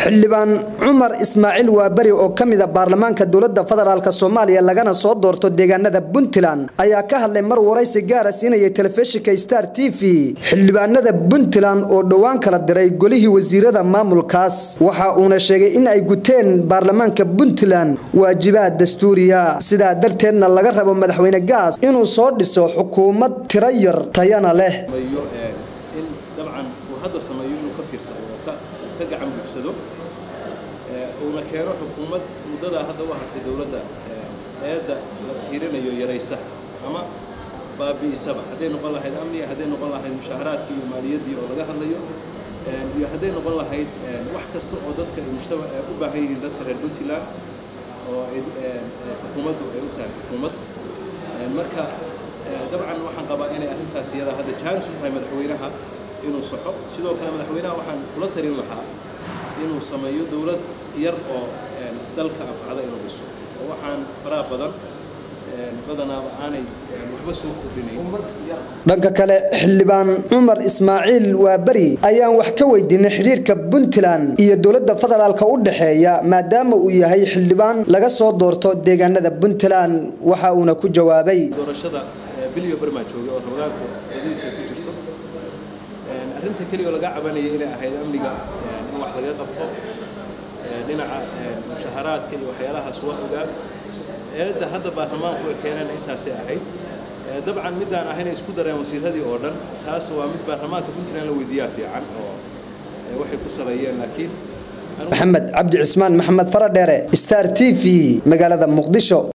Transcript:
xildhibaan cumar ismaaciil waaberi oo ka mid a baarlamaanka dowladda federaalk soomaaliya lagana soo doorto deegaanada puntland ayaa ka hadlay mar waraysi gaara siinayay telefishinka star t v xildhibaanada puntland oo dhowaan kala diray golihii wasiirada maamulkaas waxa uuna sheegay in ay guteen baarlamaanka puntland waajibaad dastuuriya sidaa darteedna laga rabo madaxweyne gaas inuu soo dhiso xukuumad tiro yar tayana leh in dabcan uu hadda sameeyo inuu ka fiirsado oo ka gacan buugsado uuna keeno xukuumad muddadaa hadda u hartay dowladda eedda la tiirinayo yaraysa ama baabi'isaba hadday noqon lahayd amniga hadday noqon lahayd mushaaharaadkii iyo maaliyaddii oo laga hadlayo iyo hadday noqon lahayd wax kasta oo dadka mujtama u baahan yihiin dadka reer puntland oo xukuumaddu ay u tahay xukuumad marka dabcan waxaan qabaa inay arrintaas iyada hadda jaaris u tahay madaxweynaha inuu saxo sidoo kale madaxweynaha waxaan kula talin lahaa inuu sameeyo dowlad yar oo dalka anfacda inuu dhiso oo waxaan faraha badan badanaaba aanay waxba soo kordhinayn dhanka kale xildhibaan cumar ismaaciil waaberi ayaan wax ka weydiinay xidhiirka puntland iyo dowladda federaalk u dhexeeya maadaama uu yahay xildhibaan laga soo doorto deegaanada puntland waxa uuna ku jawaabay doorashada bilyo barmaa joogay oo ramadaanku wadiisa ku jirto arrinta keliya oo laga cabanayay inay ahayd amniga in wax laga qabto dhinaca mushaharaadka iyo waxyaalahaas waa ogaa eedda hadda baarlamaanku ay keeneen intaasay ahayd dabcan midaan ahayna isku dareen wasiiradii oo dhan taas waa mid baarlamaanka puntland la weydiiyaa fiican oo waxay ku saleeyeen laakiin maxamed cabdi cismaan maxamed faradheere star t v magaalada muqdisho